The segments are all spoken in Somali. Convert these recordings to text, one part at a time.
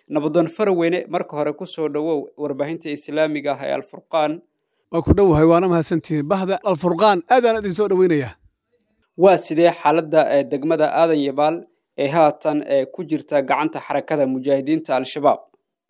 nabadoon faraweyne marka hore ku soo dhowow warbaahinta islaamiga ah ee alfurqaan waa ku dhowahay waana mahadsantihiin bahda alfurqaan aadaan idin soo dhoweynayaa waa sidee xaaladda ee degmada aadan yabaal ee haatan ee ku jirta gacanta xarakada mujaahidiinta al-shabaab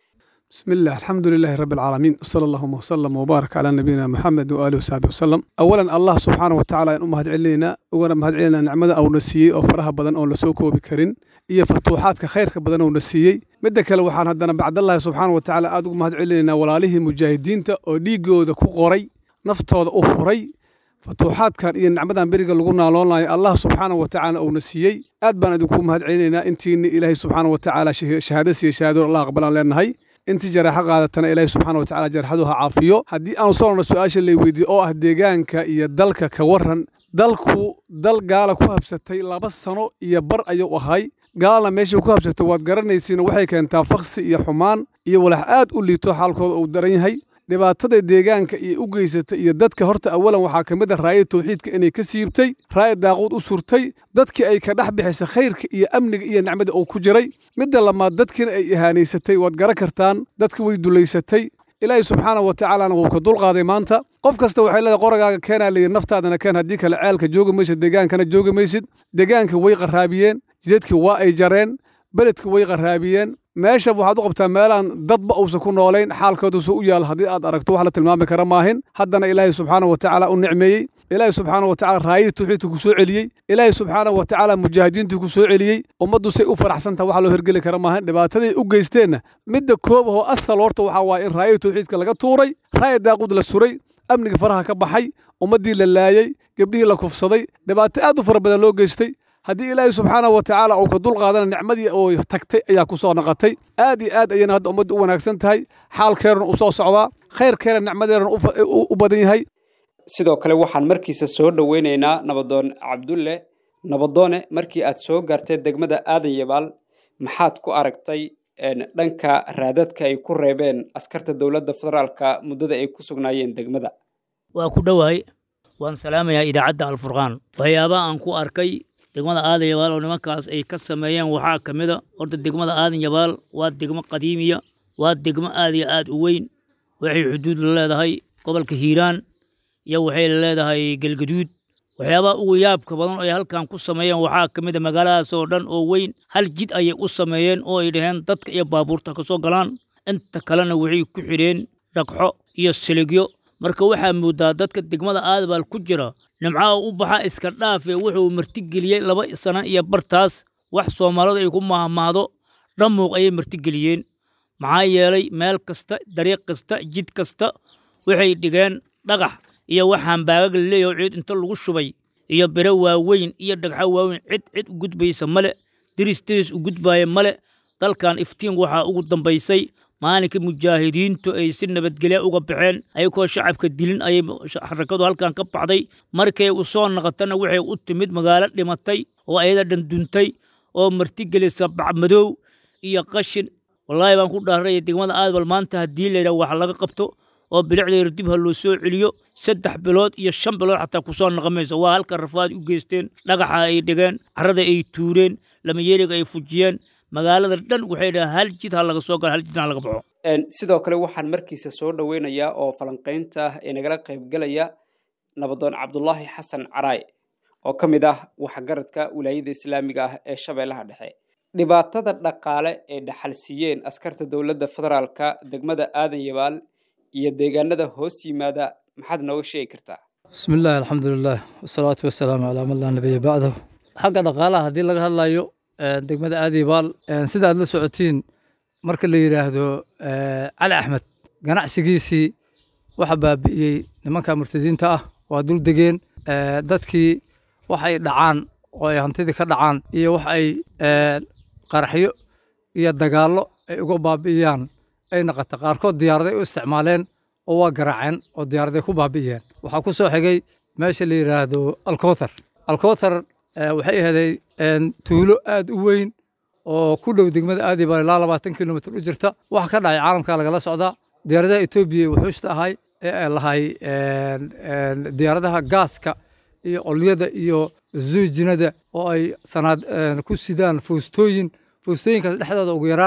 بسم الله الحمد لله رب العالمين وصلى اللهم وسلم وبارك على نبينا محمد وآله وصحبه وسلم أولا الله سبحانه وتعالى إن أمهد علينا وأنا مهد علينا نعمة أو نسيي أو فرها بدن أو لسوكو بكرين إيه فتوحات كخير بدن أو نسيي مدك لو وحان هدنا بعد الله سبحانه وتعالى أدوك مهد علينا ولا له مجاهدين تا أو ديجو ذا كقري نفتو ذا أخري فتوحات كان إيه نعمة بريق لقولنا لولا الله سبحانه وتعالى أو نسيي أد بان أدوكم مهد علينا أنتي إلهي سبحانه وتعالى شهادة سي شهادة الله قبل لنا هاي intii jaraexo qaadatana ilaahi subxaana watacaala jarxadu ha caafiyo haddii aan soona su-aasha lay weydiiye oo ah deegaanka iyo dalka ka waran dalku dal gaala ku habsatay laba sano iyo bar ayuu ahay gaalana meeshii ku habsatay waad garanaysiin waxay keentaa faksi iyo xumaan iyo walax aad u liito xaalkooda uu daran yahay dhibaatada deegaanka iyo u geysatay iyo dadka horta awalan waxaa ka mid a raaya tawxiidka inay ka siibtay raaya daaquud u surtay dadkii ay ka dhex bixisay khayrka iyo amniga iyo nicmada uu ku jiray midda lamaad dadkiina ay ihaanaysatay waad garan kartaan dadka way dulaysatay ilaahay subxaana wa tacaalana wuu ka dulqaaday maanta qof kasta waxay leedahay qoragaaga keenaa layidhi naftaadana keen haddii kale ceelka joogi maysid deegaankana joogi maysid deegaanka way qaraabiyeen jidadka waa ay jareen beledka way qaraabiyeen meesha waxaad u qabtaa meelaan dadba uusan ku noolayn xaalkoodusa u yaal haddii aad aragto wax la tilmaami kara maahin haddana ilaahay subxaana wa tacaala u nicmeeyey ilaahay subxaana wa tacala raayadii tawxiidka ku soo celiyey ilaahay subxaana wa tacaala mujaahidiintii ku soo celiyey ummaddu say u faraxsantaha wax loo hergeli kara maahin dhibaataday u geysteenna midda koobahoo asal horta waxaa waaye in raayadii tawxiidka laga tuuray raaya daaqud la suray amniga faraha ka baxay ummaddii la laayey gebdhihii la kufsaday dhibaato aad u fara badan loo geystay haddii ilaahay subxaana wa tacaala uu ka dulqaadana nicmadii oo tagtay ayaa ku soo naqatay aad iyo aad ayayna hadda ummadda u wanaagsan tahay xaalkeeruna u soo socdaa khayrkeena nicmadeeruna u badan yahay sidoo kale waxaan markiisa soo dhoweynaynaa nabadoon cabdulle nabadoone markii aad soo gaartay degmada aadan yabaal maxaad ku aragtay dhanka raadadka ay ku reebeen askarta dowladda federaalka muddada ay ku sugnaayeen degmada waa ku dhowahay waan salaamayaa idaacadda alfurqaan waxyaabaha aan ku arkay degmada aadan yabaal oo nimankaas ay ka sameeyeen waxaa ka mid a horta degmada aadan yabaal waa degmo qadiimiya waa degmo aad iyo aad u weyn waxay xuduud la leedahay gobolka hiiraan iyo waxay leedahay galgaduud waxyaabaha ugu yaabka badan oo ay halkan ku sameeyeen waxaa ka mid a magaaladaas oo dhan oo weyn hal jid ayay u sameeyeen oo ay dhaheen dadka iyo baabuurta ka soo galaan inta kalena waxay ku xidheen dhagxo iyo siligyo marka waxaa moodaa dadka degmada aadabaal ku jira nimcaha u baxa iska dhaafe wuxuu martigeliyey laba sano iyo bartaas wax soomaalidu ay ku mahmaado dhammuuq ayay martigeliyeen maxaa yeelay meel kasta dariiq kasta jid kasta waxay dhigeen dhagax iyo waxaan baagag la leeyaho ciid inta lagu shubay iyo biro waaweyn iyo dhagxo waaweyn cid cid u gudbaysa male diris diris u gudbaaya male dalkan iftiin waxaa ugu dambaysay maalinkii mujaahidiintu ay si nabadgelya uga baxeen ayagoo shacabka dilin ayay xarakadu halkan ka baxday markay u soo naqatana waxay u timid magaalo dhimatay oo ayada dhanduntay oo martigelisa bacmadow iyo qashin wallaahi baan ku dhaaraya degmada aadbal maanta haddii layidhaha wax laga qabto oo bilicdeeda dib ha loo soo celiyo saddex bilood iyo shan bilood xataa kusoo naqamayso waa halka rafaad u geysteen dhagaxa ay dhigeen carada ay tuureen lamayeeriga ay fujiyeen magaalada dhan waxay dhaha hal jid ha laga soo galo hal jidna ha laga baxo sidoo kale waxaan markiisa soo dhoweynayaa oo falanqaynta ah ee nagala qaybgelaya nabadoon cabdulaahi xasan caraay oo ka mid ah waxgaradka wilaayada islaamiga ah ee shabeellaha dhexe dhibaatada dhaqaale ee dhaxalsiiyeen askarta dowladda federaalka degmada aadan yabaal iyo deegaanada hoos yimaada maxaad nooga sheegi kartaa بسم الله الحمد لله والصلاة والسلام على من لا نبي بعده xagga dhaqaalaha haddii laga hadlayo ee, degmada aadibaal ee, sida aad la socotiin marka la yidhaahdo ee, cali axmed ganacsigiisii waxa baabi'iyey nimanka murtadiinta ah waa dul degeen ee, dadkii wax ay dhacaan oo ay hantidii ka dhacaan iyo wax ay ee, qaraxyo iyo dagaallo ay uga baabi'iyaan ay naqata qaarkood diyaaraday u isticmaaleen oo waa garaaceen oo diyaaraday ku baabi'iyeen waxaa ku soo xigay meesha la yidhaahdo alkowthar alkowthar eh, waxay ahaday een, tuulo aad u weyn oo ku dhow degmada aadibaal ilaa labaatan kilomitr u jirta waxa ka dhacay caalamka lagala socdaa diyaaradaha etoobiya wuxuushta ahay ee ay lahay een, een, diyaaradaha gaaska iyo olyada iyo zuujinada oo ay sanaad een, ku sidaan fuustooyin fuustooyinkaas dhexdooda ugu yaraan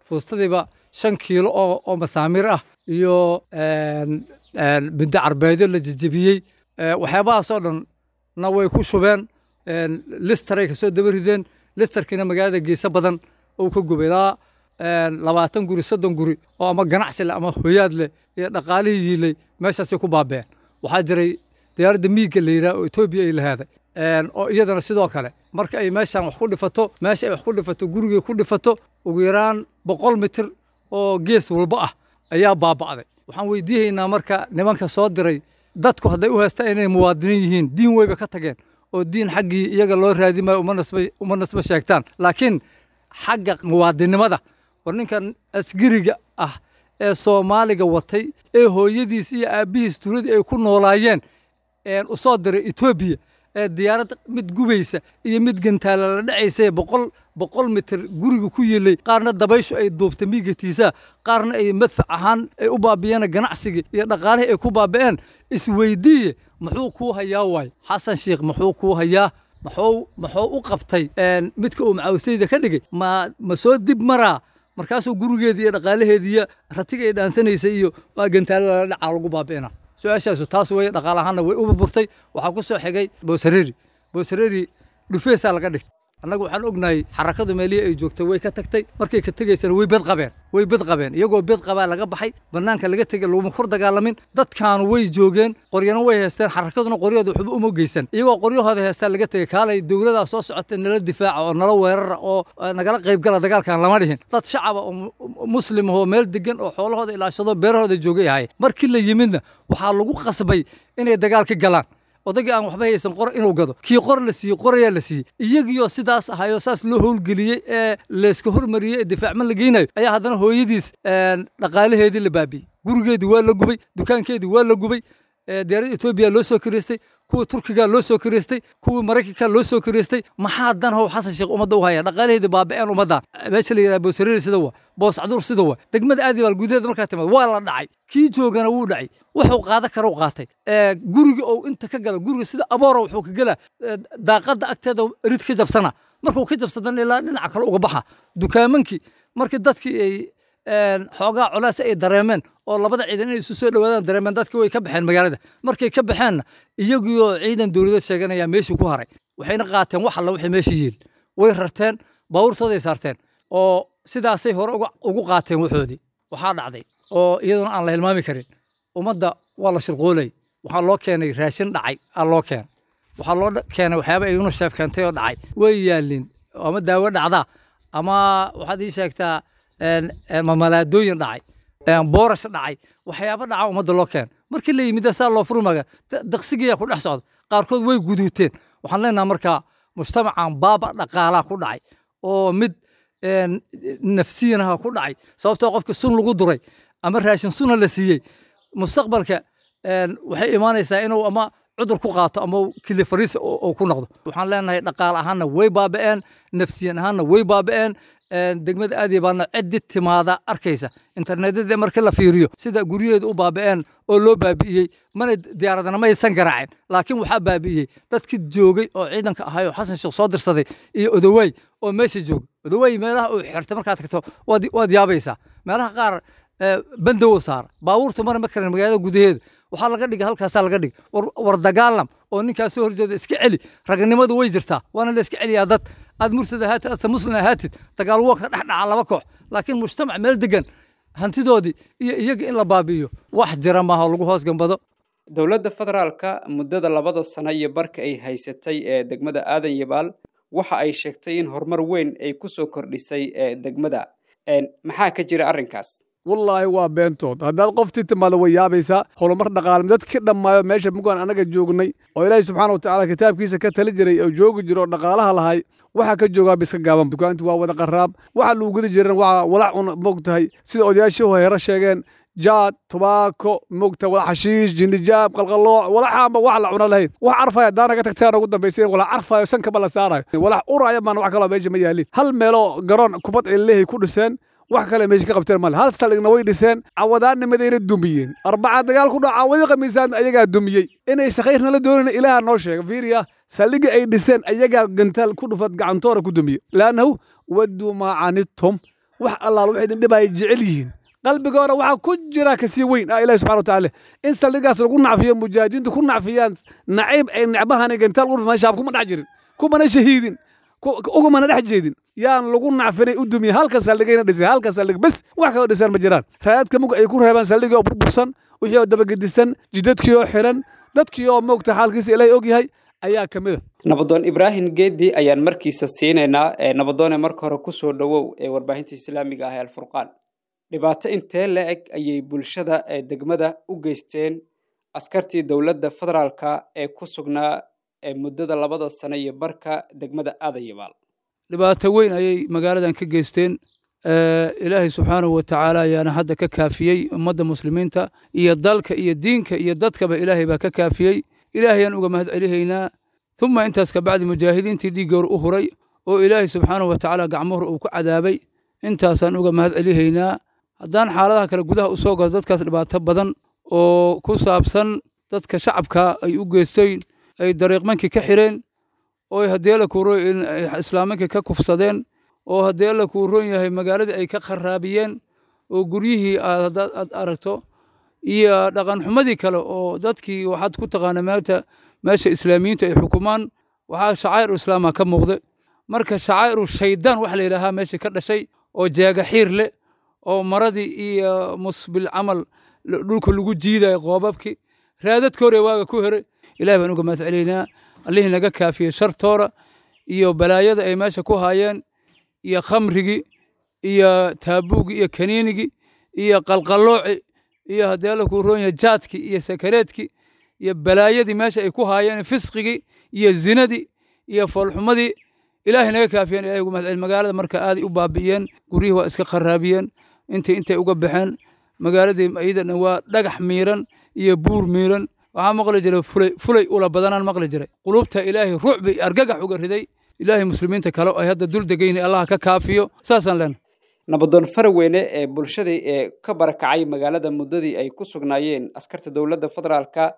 fuustadiiba shan kiilo oo oo masaamiir ah iyo bindo carbeedyo la jejebiyey waxyaabahaasoo dhan na way ku shubeen listaray kasoo daba rideen listarkiina magaalada geesa badan uu ka gubay ilaa labaatan guri soddon guri oo ama ganacsi leh ama hoyaad leh iyo dhaqaalihii yiilay meeshaasay ku baabeen waxaa jiray diyaaradda miigga la yidhaha oo etoobiya ay lahaaday oo iyadana sidoo kale marka ay meeshan wax ku dhifato meesha ay wax ku dhifato gurigay ku dhifato ugu yaraan boqol mitir oo gees walba ah ayaa baaba'day waxaan weydiihaynaa marka nimanka soo diray dadku hadday u haystaan inay muwaadiniin yihiin diin weyba ka tageen oo diin xaggii iyaga loo raadi maayo uma nasba sheegtaan laakiin xagga muwaadinimada war ninkan asgiriga ah ee soomaaliga watay ee hooyadiis iyo aabbihiis tuuladii ay ku noolaayeen u soo diray etoobiya ee diyaarad mid gubaysa iyo mid gantaala la dhacaysa boqol boqol mitir guriga ku yilay qaarna dabayshu ay duubtay miigatiisa qaarna ay madfac ahaan ay u baabiyeen ganacsigii iyo dhaqaalihii ay ku baaba'een isweydiiye muxuu kuu hayaa waay xasan sheikh muxuu kuu hayaa muxuu muxuu u qabtay midka uu macawisayda ka dhigay ma ma soo dib maraa markaasuu gurigeedii iyo dhaqaalaheedii iyo ratiga ay dhaansanaysay iyo waa gantaalo lala dhacaa lagu baabi'ina su-aashaasu taas weye dhaqaal ahaanna way u burburtay waxaa ku soo xigay boosareri boosareri dhufeesaa laga dhigtay annagu waxaan ognahay xarakadu meelihii ay joogtay way ka tagtay markay ka tegaysana way bed qabeen way bed qabeen iyagoo bed qabaa laga baxay bannaanka laga tegay laguma kur dagaalamin dadkaanu way joogeen qoryana way haysteen xarakaduna qoryahooda waxba uma geysan iyagoo qoryahooda haystaan laga tegay kaalay dowladaa soo socotay nala difaaca oo nala weerara oo nagala qaybgala dagaalkan lama dhihin dad shacaba oo muslim oo meel degan oo xoolahooda ilaashado beerahooda joogay ahay markii la yimidna waxaa lagu qasbay inay dagaalka galaan odagii aan waxba haysan qor inuu gado kii qor la siiyey qorayaa la siiyey iyagiioo sidaas ahayoo saas loo howlgeliyey ee layska hormariyey ee difaacman la geynayo ayaa haddana hooyadiis dhaqaalaheedii la baabiyey gurigeedii waa la gubay dukaankeedii waa la gubay diyaaradda etoobiya loo soo kireystay kuwa turkiga loo soo kireystay kuwii maraykanka loo soo kireystay maxaa dan how xasan sheekh ummadda u haya dhaqaalaheedii baaba'een ummaddan meesha la yidhaha boosareri sida waa boos caduur sida waa degmada aadi baal gudaheeda markaa timaad waa la dhacay kii joogana wuu dhacay wuxuu qaada kara u qaatay guriga ou inta ka gala guriga sida aboora wuxuu ka gelaa daaqadda agteeda rid ka jabsana markuu ka jabsadana ilaa dhinaca kale uga baxa dukaamankii markii dadkii ay xoogaa culaas ay dareemeen oo labada ciidan inay isu soo dhowaadaan dareemeen dadkii way ka baxeen magaalada markay ka baxeenna iyagiioo ciidan dowladeed sheeganaya meeshii ku haray waxayna qaateen wax alla wixii meeshii yiil way rarteen baabuurtooday saarteen oo sidaasay hore ugu qaateen waxoodii waxaa dhacday oo iyaduna aan la hilmaami karin ummadda waa la shirqoolay waxaa loo keenay raashin dhacay aa loo keenay waxaa loo keenay waxyaaba ay unisheef keentay oo dhacay way yaalin ama daawo dhacdaa ama waxaad ii sheegtaa mamalaadooyin dhacay boorash dhacay waxyaaba dhaca ummadda loo keen markii la yimid saa loo furmaga daqsigiyaa ku dhex socda qaarkood way guduuteen waxaan leenaha markaa mujtamacan baaba dhaqaalaa ku dhacay oo mid nafsiyanaha ku dhacay sababtoo qofka sun lagu duray ama raashin suna la siiyey mustaqbalka waxay imaanaysaa inuu ama cudur ku qaato ama kili fariis oo ku noqdo waxaan leenahay dhaqaal ahaanna way baaba'een nafsiyan ahaanna way baaba'een degmada aadiya baadna ciddi timaada arkaysa internetyada markii la fiiriyo sida guryaheeda u baaba'een oo loo baabi'iyey mana diyaaradana maysan garaacin laakiin waxaa baabi'iyey dadkii joogay oo ciidanka ahay oo xasan sheekh soo dirsaday iyo odowaay oo meesha joogay odowaay meelaha uu xirtay markaad tagto waad yaabaysaa meelaha qaar bandow saara baabuurta mara ma karin magaalada gudaheeda waxaa laga dhigay halkaasaa laga dhigay war dagaalam oo ninkaas soo horjeeda iska celi raganimadu way jirtaa waana la iska celiyaa dad aad murtad ahaatid aadse muslim ahaatid dagaal waa ka dhex dhaca laba koox laakiin mujtamac meel degan hantidoodii iyo iyaga in la baabi'iyo wax jira maaha oo lagu hoos gambado dowladda federaalka muddada labada sano iyo barka ay haysatay ee degmada aadan yabaal waxa ay sheegtay in horumar weyn ay ku soo kordhisay ee degmada maxaa ka jira arrinkaas wallaahi waa beentood haddaad qoftii timaada way yaabaysaa horumar dhaqaalmi dadkii dhammaayo meesha mugaan annaga joognay oo ilaahay subxaana wa tacaala kitaabkiisa ka tali jiray oo joogi jiro oo dhaqaalaha lahay waxaa ka joogaa biska gaaban dukaanti waa wada qaraab waxa lagu gudi jiran waa walac un moogtahay sida odayaashii horeero sheegeen jaad tubaako moogta wala xashiish jindijaab qalqalooc walaxaanba wax la cuna lahayn wax carfaya haddaana ka tagtaan ugu dambayseen wala carfayo sankaba la saarayo walax uraya maana wax kaloo meesha ma yaalin hal meeloo garoon kubad ay leehay ku dhiseen wax kale meesha ka qabteen male hal staligna way dhiseen cawadaannimadayna dumiyeen arbaca dagaal ku dhaca cawadi khamiisaan ayagaa dumiyey inaysa khayrna la doonin ilaaha noo sheega fiiriya saldhigii ay dhiseen ayagaa gantaal ku dhufad gacantoora ku dumiye laannahu wadduu maa canidtum wax allaala waxay idin dhibaya jecel yihiin qalbigoona waxaa ku jira kasii weyn ah ilahi subxana watacaala in saldhigaas lagu nacfiyo mujaahidiintu ku nacfiyaan naciib ay necbahan gantaal urf shaab kuma dhex jirin kumana shahiidin ugumana dhex jeedin yaan lagu nacfinay u dumiye halka saldhigayna dhisay halka saldhig bes wax kaloo dhisaan ma jiraan raadadka mug ay ku reebaan saldhigii oo burbursan wixii oo dabagedisan jidadkii oo xiran dadkii oo moogta xaalkiisa ilaahay og yahay ayaa ka mid a nabadoon ibraahim geedi ayaan markiisa siinaynaa nabadoone marka hore kusoo dhowow ee warbaahinta islaamiga ah ee alfurqaan dhibaato intee la eg ayay bulshada ee degmada u geysteen askartii dowladda federaalka ee ku sugnaa ee muddada labada sano iyo barka degmada aadayabaal dhibaato weyn ayay magaaladan ka geysteen ilaahay subxaanahu wa tacaala ayaana hadda ka kaafiyey ummadda muslimiinta iyo dalka iyo diinka iyo dadkaba ilaahay baa ka kaafiyey ilaahayaan uga mahad celihaynaa uma intaas kabacdi mujaahidiintii dhiiggoor u huray oo ilaahay subxaanahu wa tacaala gacmuhur uu ku cadaabay intaasaan uga mahad celihaynaa haddaan xaaladaha kale gudaha u soo galo dadkaas dhibaato badan oo ku saabsan dadka shacabka ay u geysteen ay dariiqmankii ka xireen oo haddii alla kuu roon islaamankii ka kufsadeen oo haddii alla kuu roon yahay magaaladii ay ka kharaabiyeen oo guryihii aad aad aragto iyo dhaqanxumadii kale oo dadkii waxaad ku taqaana meelta meesha islaamiyiintu ay xukumaan waxaa shacaa'iru islaama ka muuqda marka shacaa'iru shaydaan waxa la yidhaahaa meesha ka dhashay oo jeega xiir leh oo maradii iyo musbil camal dhulka lagu jiidayo qoobabkii raadadka hore waaga ku here ilahi baan uga mahad celaynaa allihii naga kaafiyey shartoora iyo balaayada ay meesha ku haayeen iyo khamrigii iyo taabuugii iyo kaniinigii iyo qalqallooci iyo haddii alla kuu roon yahay jaadkii iyo sakareedkii iyo balaayadii meesha ay ku haayeen fisqigii iyo zinadii iyo foolxumadii ilaahay naga kaafiyeen ilahi uga mahad celi magaalada marka aaday u baabi'iyeen guryihii waa iska kharaabiyeen intii intay uga baxeen magaaladii iyadana waa dhagax miiran iyo buur miiran waxaa maqli jiray fulay fulay ula badanaan maqli jiray qulubta ilaahay ruucbi argagax uga riday ilaahay muslimiinta kale ay hadda dul degayni allah ka kaafiyo saasaan leenahay nabadoon faraweyne ee bulshadii ee ka barakacay magaalada muddadii ay ku sugnaayeen askarta dowladda federaalka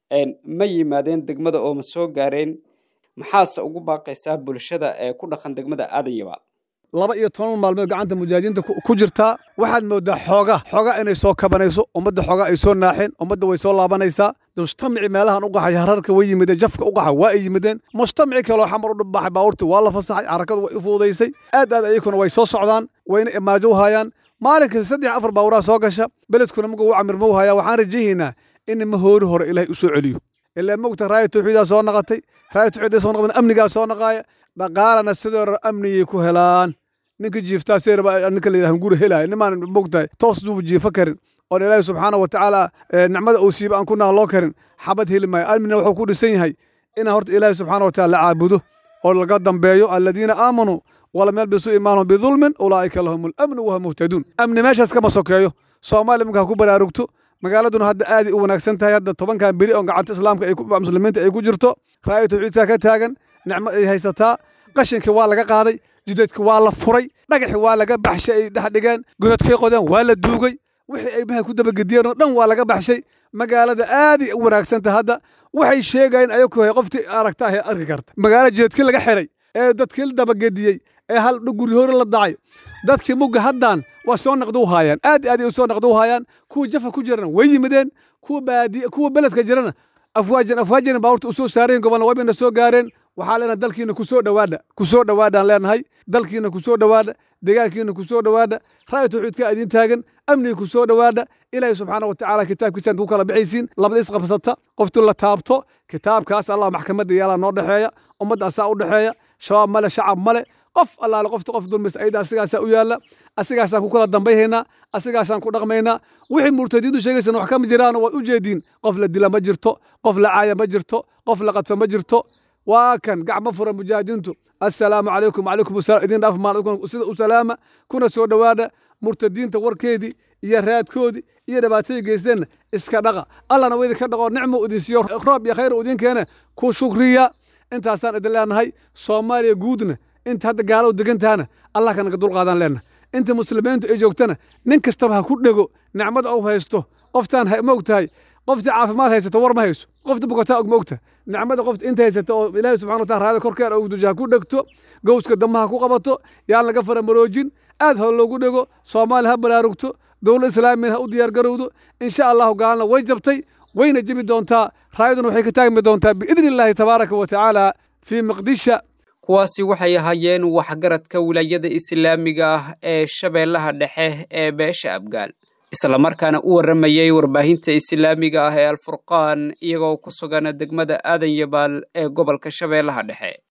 ma yimaadeen degmada oo ma soo gaareen maxaase ugu baaqaysaa bulshada ee ku dhaqan degmada aadayabaal laba iyo toban maalmood gacanta mujaahidiinta ku jirtaa waxaad moodaa xooga xooga inay soo kabanayso ummadda xooga ay soo naaxeen ummadda way soo laabanaysaa mujtamaci meelahan u qaxay hararka way yimideen jafka u qaxa waa ay yimideen mujtamaci kaloo xamar u dhibbaxay baabuurtii waa la fasaxay xarakadu way u fuudaysay aad aad ayakuna way soo socdaan wayna imaajo u hayaan maalinkasta saddex afar baabuuraha soo gasha beledkuna muga u camirma u hayaa waxaan rajahaynaa in ma hoori hore ilaahay u soo celiyo ilaa mogta raaya tawxiidaa soo naqatay raaya tawxiidaa soo naqdan amnigaa soo naqaaya dhaqaalana sidoo rab amniyay ku helaan ninka jiiftaa seerba ninka la yidhaha guri helaya nimaan mogtahay toos duuba jiifo karin oon ilaahi subxaana wa tacaala nicmada uu siiba aan ku naqloo karin xabad heli maayo amnina wuxuu ku dhisan yahay inaan horta ilaahi subxaana wa taala la caabudo oo laga dambeeyo aladiina aamanuu walam yalbisuu iimaanahum bidulmin ulaa'ika lahum alamnu wahum muhtaduun amni meeshaas kama sokeeyo soomaaliya markaa ku baraarugto magaaladuna hadda aaday u wanaagsan tahay hadda tobankan beri oo gacanta islaamka ay muslimiinta ay ku jirto raaya tawxiidkaa ka taagan nicmo ay haysataa qashinkii waa laga qaaday jidadki waa la furay dhagaxi waa laga baxshay ay dhex dhigeen godadkay qodeen waa la duugay wixii ay maha ku dabagediyeen oo dhan waa laga baxshay magaalada aaday u wanaagsanta hadda waxay sheegayeen ayaku qoftii aragta ahay arki karta magaala jidadkii laga xiray ee dadkii la dabagediyey ee hal guri hore la dacay dadkii mugga haddan waa soo naqdu u haayaan aad aad ay u soo naqdu u haayaan kuwa jafa ku jirana way yimideen kuwa baadi kuwa beledka jirana afwaajan afwaajan baabuurta u soo saareen gobolna waybayna soo gaareen waxaa leenahay dalkiina ku soo dhowaadha ku soo dhowaadhaan leenahay dalkiina ku soo dhowaadha deegaankiina ku soo dhowaadha raaya tawxiidka idin taagan amniga ku soo dhowaadha ilaahi subxaana wa tacaala kitaabkiisaan ku kala bixaysiin labada isqabsata qoftu la taabto kitaabkaas allah maxkamadda yaalaa noo dhexeeya ummadda asaa u dhexeeya shabaab male shacab male qof allaale qofta qof dulmis ayda asigaasaa u yaalla asigaasaan ku kala dambayhaynaa asigaasaan ku dhaqmaynaa wixii murtadiintu sheegaysan wax kama jiraan waad u jeediin qof la dila ma jirto qof la caaya ma jirto qof la qadfa ma jirto waa kan gacmo fura mujaahidiintu assalaamu calaykum wacalaykum asalaam idin dhaaf maal sida u salaama kuna soo dhowaada murtadiinta warkeedii iyo raadkoodii iyo dhibaatadii geysteenna iska dhaqa allana wa idinka dhaqo nicmu idin siiyo roob iyo khayr idin keene ku shukriya intaasaan idin leenahay soomaaliya guudna inta hadda gaalow degantahana allah kanaga dulqaadaan leenahay inta muslimiintu ay joogtana nin kastaba ha ku dhego nicmada u haysto qoftaan ma og tahay qoftii caafimaad haysata war ma hayso qofta bukataa og ma ogta nicmada qofta inta haysata oo ilaahi subxana wa taala raada korkeeda og duja ha ku dhegto gowska damaha ku qabato yaan laga faramaroojin aad ha loogu dhego soomaaliya ha baraarugto dowlad islaamiyana ha u diyaargarowdo insha allahu gaalna way jabtay wayna jebi doontaa raayaduna waxay ka taagmi doontaa biidni illaahi tabaaraka wa tacaala fii maqdisha kuwaasi waxay ahaayeen waxgaradka wilaayada islaamiga ah ee shabeellaha dhexe ee beesha abgaal islamarkaana u warramayay warbaahinta islaamiga ah ee alfurqaan iyagoo ku sugan degmada aadan yabaal ee gobolka shabeellaha dhexe